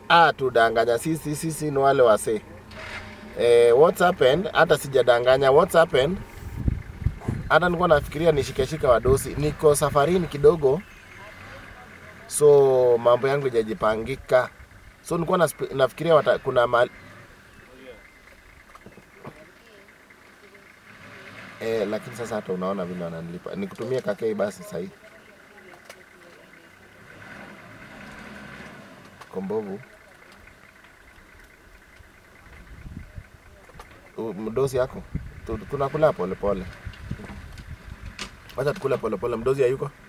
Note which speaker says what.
Speaker 1: ah, tudanganya sisi sisi ni wale wasee eh, what's happened hata sijadanganya what's happened hata nilikuwa nafikiria nishikeshika wadosi niko safarini kidogo so mambo yangu ijajipangika so nilikuwa nasp- nafikiria wata, kuna mahali eh, lakini sasa hata unaona vile wananilipa nikutumie kakei basi sahii kombovu U- mdosi yako Tu- tunakula polepole wacha tukule polepole mdosi hayuko